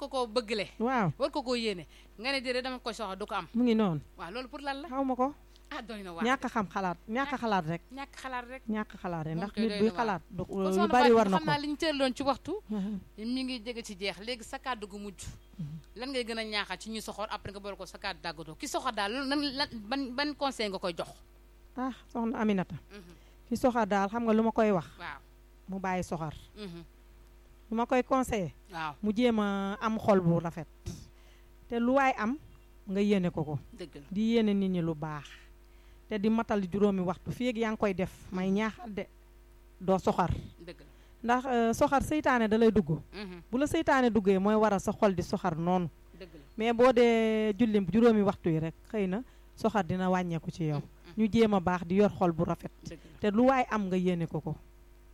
ko koo bëggale waaw war ko koo yéene nga ne déedéet dama koy soxla du ko am mu ngi noonu waaw loolu pour lan la xaw ma ko ah doy na waar ñàkk a xam xalaat ñàkk a xalaat rek ñàkk xalaat rek ñàkk a xalaat rek Moom ndax kay nit doy buy na waar. xalaat du kon lu soxna bari Fatou war na xam naa ko li ñu tëraloon ci waxtu mi ngi jege ci jeex léegi sa kàddu gu mujj lan ngay gën a ñaaxal ci ñuy soxor après nga boole ko sa kàddu dàggatoo ki soxor daal lan lan ban ban conseil nga koy jox ah soxna Aminata Mhm. ki soxar daal xam nga lu ma koy wax waaw mu bàyyi soxar Mhm. lu ma koy conseillé waaw mu jéem a am xol bu rafet te lu waay am nga yéene ko ko dëgg la di yéene nit ñi lu baax te di matal juróomi waxtu fii ak yaa ngi koy def may ñaaxal de doo soxar dëgg la ndax euh, soxar seytaane da lay dugg Mhm. bu la seytaane duggee mooy waral sa xol di soxar noonu dëgg la mais boo dee julli juróomi waxtu yi rek xëy na soxar dina wàññeeku ci yow ñu jéem a baax di yor xol bu rafet dëgg la te lu waay am nga yéene ko ko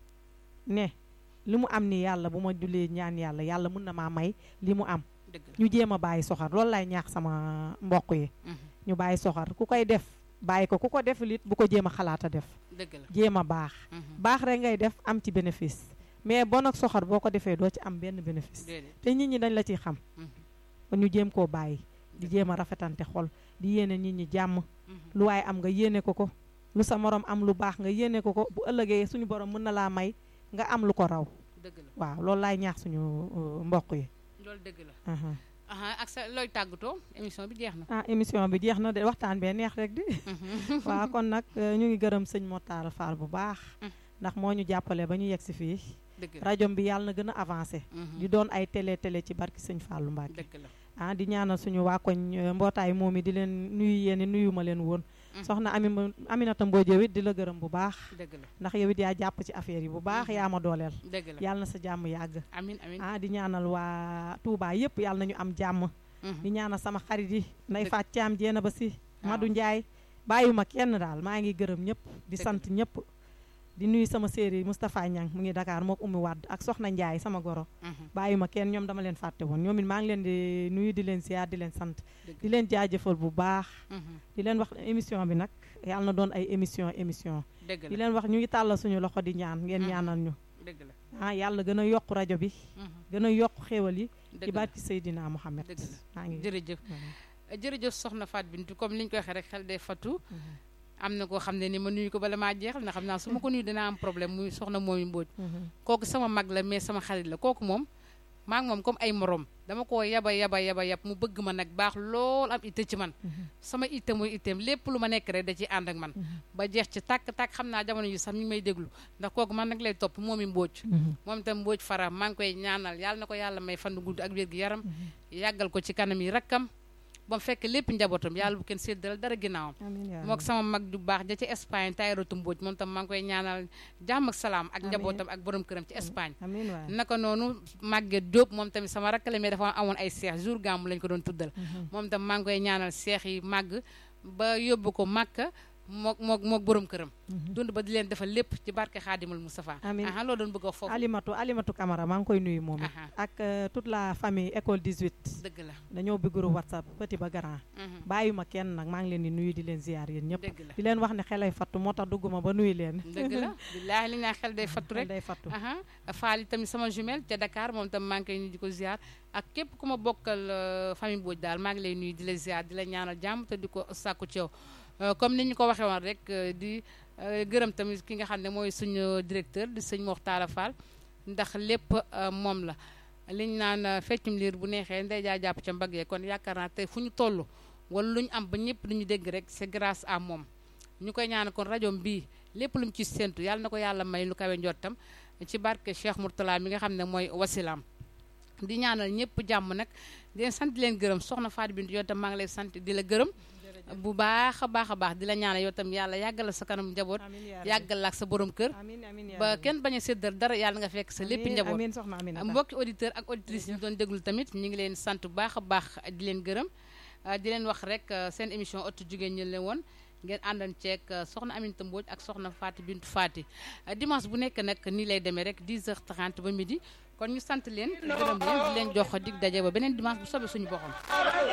ne li mu am ni yàlla bu ma jullee ñaan yàlla yàlla mun na maa may li mu am dëgg la ñu jéem a bàyyi soxar loolu lay ñaax sama mbokk yi Mhm. ñu bàyyi soxar ku koy def bàyyi ko ku ko def lit bu ko jéem a xalaat a def dëgg la jéem a baax Mhm. baax rek ngay def am ci bénéfice mais bon ak soxar boo ko defee doo ci am benn bénéfice déedéet te nit ñi dañ la ciy xam Mhm. kon ñu jéem koo bàyyi di jéem a rafetante xol di yéene nit ñi jàmm Mhm. lu waaye am nga yéene ko ko lu sa morom am lu baax nga yéene ko ko bu ëllëgee suñu borom mën na laa may nga am lu ko raw dëgg la waaw loolu laay ñaax suñu uh, mbokk yi loolu dëgg la aha aha ak sa looy tàggatoo émission bi jeex na ah émission bi jeex na de waxtaan bee neex rek di Mhm. waaw kon nag euh, ñu ngi gërëm sëñ Motaar Fall bu baax Mm. ndax moo ñu jàppale ba ñu yegg si fii dëgg la rajo bi yàlla na gën a avancé Mhm. di doon ay télé télé ci barki sëñ Fallou Mbacke dëgg la ah di ñaanal suñu waa koñ euh, mbootaay moom i di leen nuyu yéen nuyu ma leen woon Mm. soxna Ami Aminata Mbodj yow it di la gërëm bu baax dëgg la ndax yow it yaa jàpp ci affaire yi bu baax Mhm. yaa ma dooleel dëgg la yàlla na sa jàmm yàgg amin amin ah di ñaanal waa Touba yëpp yàlla nañu am jàmm Mhm. di ñaanal sama xarit yi nday Dëgg. faat caam jeena ba si Waaw. Madu Njaay bàyyuma kenn daal maa ngi gërëm ñëpp di Dëgg. sant ñëpp di nuyu sama séeri Moustapha Niang mu ngi Dakar mook Oumy Wade ak Soxna Njaay sama goro Mhm. bàyyuma kenn ñoom dama leen fàtte woon ñoom it maa ngi leen di nuyu di leen ziar di leen sant dëgg di leen jaajëfal bu baax Mhm. di leen wax émission bi nag yàlla na doon ay émission émission dëgg di la leen wax ñu ngi tàllal suñu loxo di ñaan ngeen Mhm. ñaanal ñu dëgg la ah yàlla gën a yokk rajo bi Mhm. gën a yokk xéewal yi ci dëgg la barki Seydina Mohamed dëgg la maa ngi jërëjëf jërëjëf soxna Fat Bintou comme ni ñu ko waxee rek xel day fattu Mhm. am na koo xam ne ni ma nuyu ko bala maa jeexal na xam naa su ma ko nuyu dinaa am problème muy soxna moomi Mbodj Mhm. kooku sama mag la mais sama xarit la kooku moom maa ngi moom comme ay morom dama ko yaba yaba yaba yab mu bëgg ma nag baax lool am itte ci man Mhm. sama itte mooy itteem lépp lu ma nekk rek da ciy ànd ak man Mhm. ba jeex ci tàkk tàkk xam naa jamono yi sax mi ngi may déglu ndax kooku man nag lay topp moomi Mbodj Mhm. moom itam Mbodj Fara maa ngi koy ñaanal yàlla na ko yàlla may fan gudd ak wér gi yaram yàggal ko ci kanam yi rakkam ba mu fekk lépp njabootam yàlla bu kenn séddal dara ginnaawam amiin yaa mook sama mag ju baax ja ci Espagne Tayratu Mbodj moom tam maa ngi koy ñaanal jàmm ak salaam ak Amiin. njabootam ak borom këram ci Espagne amiin waay naka noonu Maguette Diop moom tamit sama rakk la mais dafa amoon ay seex jour gàmmu lañ ko doon tuddal Mhm. moom tam maa ngi koy ñaanal seex yi màgg ba yóbbu ko Màkka mook mook mook borom këram Mhm. dund ba di leen defal lépp ci barke Xaadimul Moustapha Amiin. aha loo doon bëgg a wax foofu Alimatu Alimatu Camara maa ngi koy nuyu moom it aha ak euh, toute la famille école 18 dëgg la dañoo bi groupe WhatsApp petit ba grand mhm, bàyyuma kenn nag maa ngi leen di nuyu di leen ziar yéen ñëpp dëgg la di leen wax ne xelay fattu moo tax dugguma ba nuyu leen dëgg la billaahi li ñaa xel day fattu rek day fattu aha faali tamit sama jumelle ca Dakar moom tam maa ngi koy nuyu di ko ziar ak képp ku ma bokkal euh, famille Mbodj daal maa ngi lay nuyu di la ziar di la ñaanal jàmm te di ko sàkku ci yow Euh, comme ni ñu ko waxee woon rek euh, di euh, gërëm tamit ki nga xam ne mooy suñu directeur di sëñ Moxtaara Fall ndax lépp euh, moom la liñ naan euh, feccum liir bu neexee ndey jaa jàpp ca mbagg yee kon yaakaar naa tey fu ñu toll wala lu ñu am ba ñëpp lu ñu dégg rek c'est grâce à moom ñu koy ñaan kon rajo bii lépp lu mu ci séntu yàlla na ko yàlla may lu kawe njottam ci barke Cheikh Mourtala mi nga xam ne mooy wasilaam di ñaanal ñëpp jàmm nag di leen sant di leen gërëm soxna Fatou Bintou yow tam maa ngi lay sant di la gërëm bu baax a baax a baax di la ñaanal yow tam yàlla yàggal la sa kanam njaboot amiin yaa rabbi. yàggal la ak sa borom kër amiin amiin yaa ba rabbi. kenn bañ a séddal dara yàlla nga fekk sa lépp Amiin, njaboot amiin soxna Aminata mbokki auditeur ak auditrice yi ñu doon déglu tamit ñu ngi leen sant bu baax a baax di leen gërëm ah, di leen wax rek ah, seen émission ëttu jigéen ñi leen woon ngeen àndan ceeg ah, soxna Aminata Mbodj ak soxna Fatou Bintou Fati Ah, dimanche bu nekk nag nii lay demee rek 10h30 ba midi kon ñu sant leen gërëm leen di leen jox dig daje ba beneen dimanche bu soobee suñu boppam